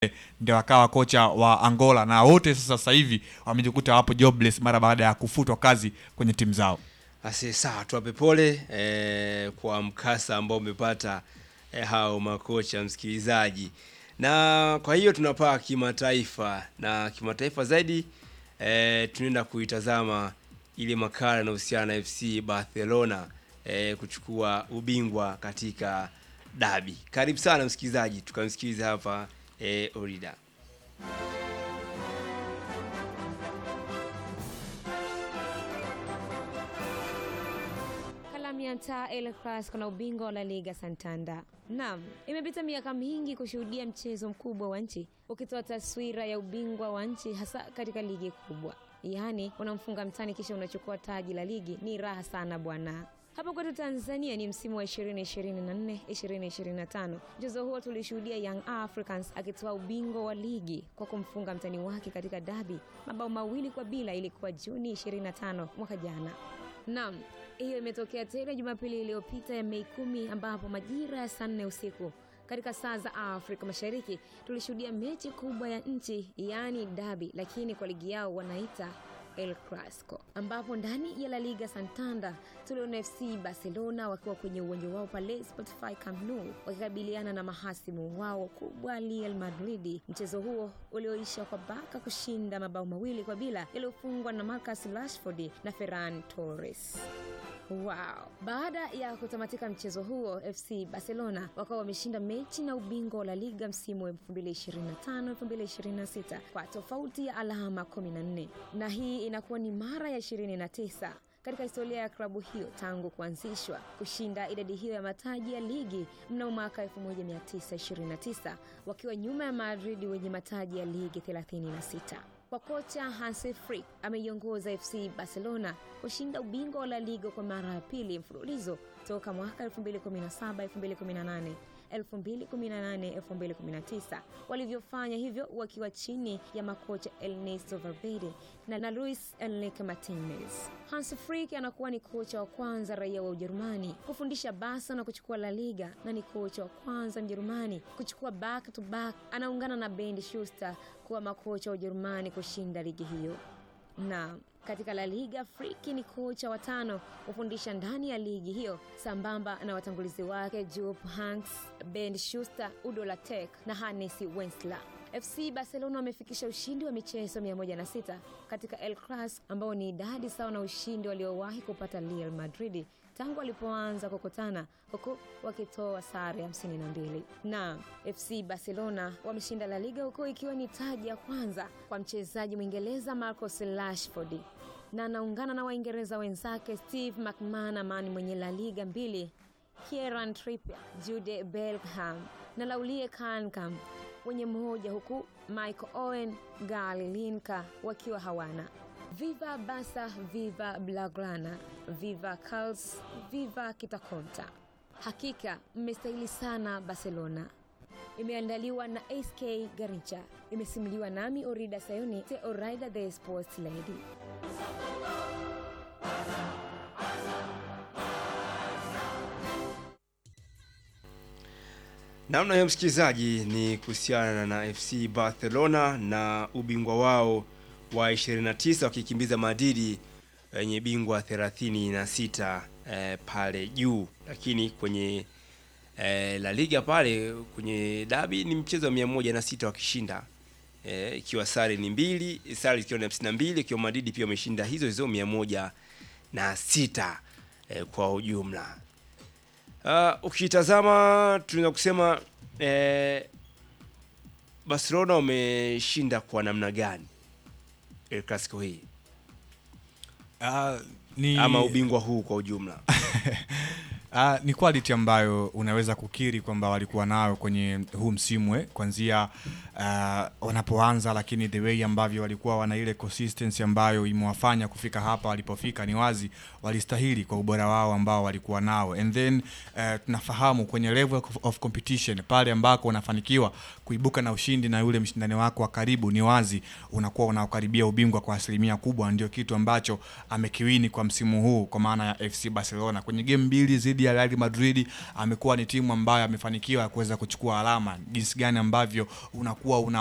ndio akawa kocha wa Angola na wote sasa sasa hivi wamejikuta wapo jobless mara baada ya kufutwa kazi kwenye timu zao. Ase sawa, tuwape pole eh, kwa mkasa ambao umepata eh, hao makocha msikilizaji, na kwa hiyo tunapaa kimataifa na kimataifa zaidi eh, tunaenda kuitazama ile makala inahusiana na FC Barcelona eh, kuchukua ubingwa katika dabi. Karibu sana msikilizaji, tukamsikiliza hapa eh, Orida. Kalamianta El Clasico na ubingwa wa La Liga Santander. Naam, imepita miaka mingi kushuhudia mchezo mkubwa wa nchi ukitoa taswira ya ubingwa wa nchi hasa katika ligi kubwa. Yaani unamfunga mtani kisha unachukua taji la ligi, ni raha sana bwana. Hapa kwetu Tanzania ni msimu wa 2024 2025. Mchezo huo tulishuhudia Young Africans akitoa ubingwa wa ligi kwa kumfunga mtani wake katika dabi mabao mawili kwa bila. Ilikuwa Juni 25 mwaka jana. Naam, hiyo imetokea tena Jumapili iliyopita ya Mei kumi, ambapo majira ya saa nne usiku katika saa za Afrika Mashariki tulishuhudia mechi kubwa ya nchi, yaani dabi, lakini kwa ligi yao wanaita El Clasico, ambapo ndani ya La Liga Santander tuliona FC Barcelona wakiwa kwenye uwanja wao pale Spotify Camp Nou wakikabiliana na mahasimu wao kubwa Real Madrid. Mchezo huo ulioisha kwa Barca kushinda mabao mawili kwa bila yaliyofungwa na Marcus Rashford na Ferran Torres. Wow. Baada ya kutamatika mchezo huo, FC Barcelona wakawa wameshinda mechi na ubingwa wa La Liga msimu wa 2025-2026 kwa tofauti ya alama 14, na hii inakuwa ni mara ya 29 katika historia ya klabu hiyo tangu kuanzishwa kushinda idadi hiyo ya mataji ya ligi mnamo mwaka 1929 wakiwa nyuma ya Madrid wenye mataji ya ligi 36. Kwa kocha Hansi Flick ameiongoza FC Barcelona kushinda ubingwa wa La Liga kwa mara ya pili mfululizo toka mwaka 2017 2018 2018 2019 walivyofanya hivyo wakiwa chini ya makocha Ernesto Valverde na, na Luis Enrique Martinez. Hans Flick anakuwa ni kocha wa kwanza raia wa Ujerumani kufundisha Barca na kuchukua La Liga na ni kocha wa kwanza Mjerumani kuchukua back to back. Anaungana na Bernd Schuster kuwa makocha wa Ujerumani kushinda ligi hiyo na katika La Liga Flick ni kocha wa tano kufundisha ndani ya ligi hiyo sambamba na watangulizi wake Jupp Heynckes, Bernd Schuster, Udo Lattek na Hannes Wensler. FC Barcelona wamefikisha ushindi wa michezo 106 katika El Clasico ambao ni idadi sawa na ushindi waliowahi kupata Real Madrid tangu walipoanza kukutana huku wakitoa sare 52. Na FC Barcelona wameshinda La Liga huku ikiwa ni taji ya kwanza kwa mchezaji Mwingereza Marcus Rashford na anaungana na Waingereza wenzake Steve McManaman mwenye La Liga mbili, Kieran Trippier, Jude Bellingham na Laurie Kankam wenye mmoja, huku Michael Owen, Gary Lineker wakiwa hawana. Viva Barca, viva Blaugrana, viva Carlos, viva Kitakonta. Hakika mmestahili sana Barcelona. Imeandaliwa na SK Garincha, imesimuliwa nami Orida Sayoni, the Orida the Sports Lady. Namna hiyo msikilizaji, ni kuhusiana na FC Barcelona na ubingwa wao wa 29 wakikimbiza Madrid wenye bingwa 36 eh, pale juu, lakini kwenye eh, La Liga pale kwenye dabi ni mchezo wa 106 wakishinda eh, ikiwa sare ni mbili, sare ikiwa ni 52, ikiwa Madrid pia wameshinda hizo hizo 106 eh, kwa ujumla. Uh, ukitazama tunaweza kusema eh, Barcelona wameshinda kwa namna gani El Clasico hii Ah, ni ama ubingwa huu kwa ujumla? Ah, ni quality ambayo unaweza kukiri kwamba walikuwa nayo kwenye huu msimu eh, kuanzia ah, wanapoanza, lakini the way ambavyo walikuwa wana ile consistency ambayo imewafanya kufika hapa walipofika, ni wazi walistahili kwa ubora wao ambao walikuwa nao, and then eh, tunafahamu kwenye level of, of competition pale ambako unafanikiwa kuibuka na ushindi na yule mshindani wako wa karibu, ni wazi unakuwa unakaribia ubingwa kwa asilimia kubwa. Ndio kitu ambacho amekiwini kwa msimu huu kwa maana ya FC Barcelona kwenye game mbili zidi dhidi ya Real Madrid amekuwa ni timu ambayo amefanikiwa kuweza kuchukua alama, jinsi gani ambavyo unakuwa una